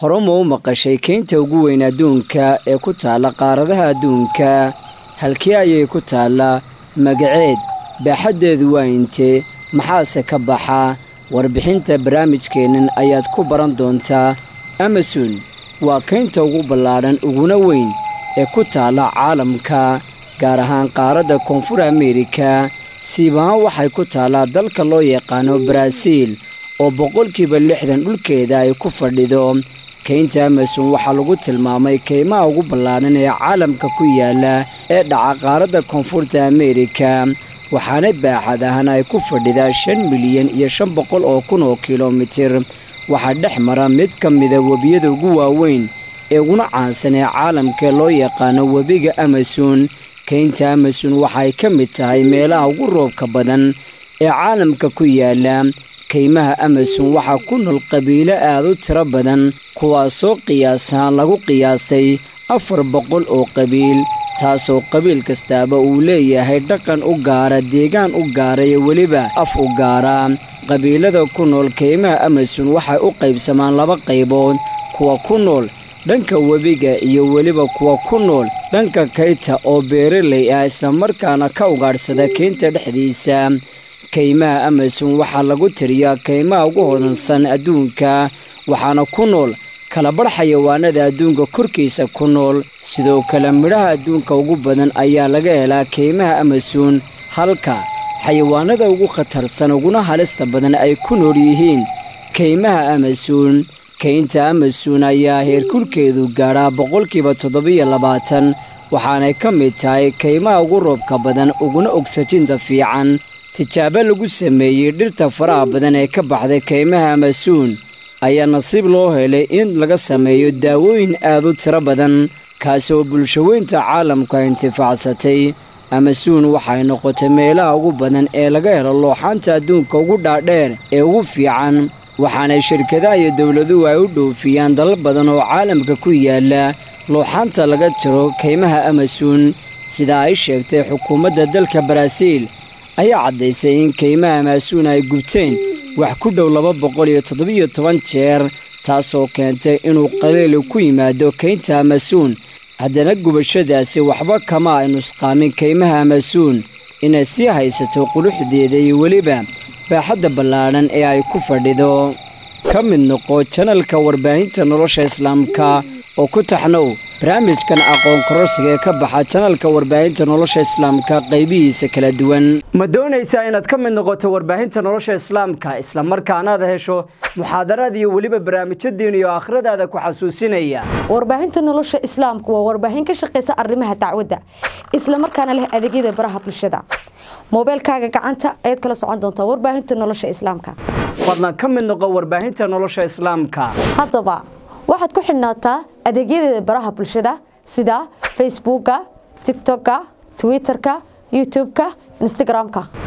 horema u maqashay keynta ugu weyn adduunka ee ku taalla qaaradaha adduunka halkee ayay ku taallaa magaceed baaxaddeedu waa intee maxaase ka baxa warbixinta barnaamijkeennan ayaad ku baran doontaa amason waa kaynta ugu ballaadhan uguna weyn ee ku taalla caalamka gaar ahaan qaaradda koonfur ameerika siibahaan waxay ku taallaa dalka loo yaqaano baraaziil oo boqolkiiba lixdan dhulkeeda ay ku fadhido kaynta amason waxaa lagu tilmaamay kaymaha ugu ballaadhan ee caalamka ku yaalla ee dhaca qaaradda koonfurta ameerika waxaana baaxad ahaan ay ku fadhidaa shan milyan iyo shan boqol oo kun oo kilomitir waxaa dhex mara mid ka mida webiyada ugu waaweyn ee uguna caansan ee caalamkaee loo yaqaano webiga amason kaynta amason waxay ka mid tahay meelaha ugu roobka badan ee caalamka ku yaalla kaymaha amason waxaa ku nool qabiilo aad u tiro badan kuwaasoo qiyaasahaan lagu qiyaasay afar boqol oo qabiil taasoo qabiil kastaaba uu leeyahay dhaqan u gaara deegaan u gaara iyo weliba af u gaara qabiilada ku nool kaymaha amason waxay u qaybsamaan laba qaybood kuwa ku nool dhanka webiga iyo weliba kuwa ku nool dhanka kayta oo beeraley ah islamarkaana ka ugaadhsada keynta dhexdiisa kaymaha amason waxaa lagu tiriyaa kaymaha ugu hodansan adduunka waxaana ku nool kalabadh xayawaanada adduunka korkiisa ku nool sidoo kale midhaha adduunka ugu badan ayaa laga helaa kaymaha amason halka xayawaanada ugu khatarsan uguna halista badan ay ku nool yihiin kaymaha amason kaynta amason ayaa heerkulkeedu gaadhaa boqolkiiba toddobiyo labaatan waxaanay ka mid tahay kaymaha ugu roobka badan uguna ogsajinta fiican tijaabo lagu sameeyey dhirta faraha badan ee ka baxday kaymaha amason ayaa nasiib loo helay in laga sameeyo daawooyin aad u tiro badan kaasi oo bulshaweynta caalamku ay intifaacsatay amason waxay noqotay meelaha ugu badan ee laga helo looxaanta adduunka ugu dhaadheer ee ugu fiican waxaana shirkadaha iyo dowladuhu ay u dhoofiyaan dalal badan oo caalamka ku yaalla looxaanta laga jiro kaymaha amason sidaa ay sheegtay xukuumadda dalka baraaziil ayaa caddaysay in kaymaha amason ay gubteen wax ku dhow laba boqol iyo toddobiyo toban jeer taasoo keentay inuu qaliili ku yimaado kaynta amason haddana gubashadaasi waxba kama ay nusqaamin kaymaha amason inay sii haysato quruxdeeda iyo weliba baaxadda ballaadhan ee ay ku fadhido ka mid noqo janalka warbaahinta nolosha islaamka oo ku taxnow barnaamijkan aqoon kororsiga ee ka baxa janalka warbaahinta nolosha islaamka qaybihiisa kala duwan ma doonaysaa inaad ka mid noqoto warbaahinta nolosha islaamka islamarkaanaad hesho muxaadaraad iyo weliba barnaamijyo diin iyo aakhiradaada ku xasuusinaya warbaahinta nolosha islaamku waa warbaahin ka shaqaysa arrimaha dacwadda islamarkaana leh adeegyada baraha bulshada moobeelkaaga gacanta ayaad kala socon doontaa warbaahinta nolosha islaamka fadlan ka mid noqo warbaahinta nolosha islaamka haddaba waxaad ku xidhnaataa adeegyadeeda baraha bulshada sida facebooka tigtokka twitterka youtubeka instagramka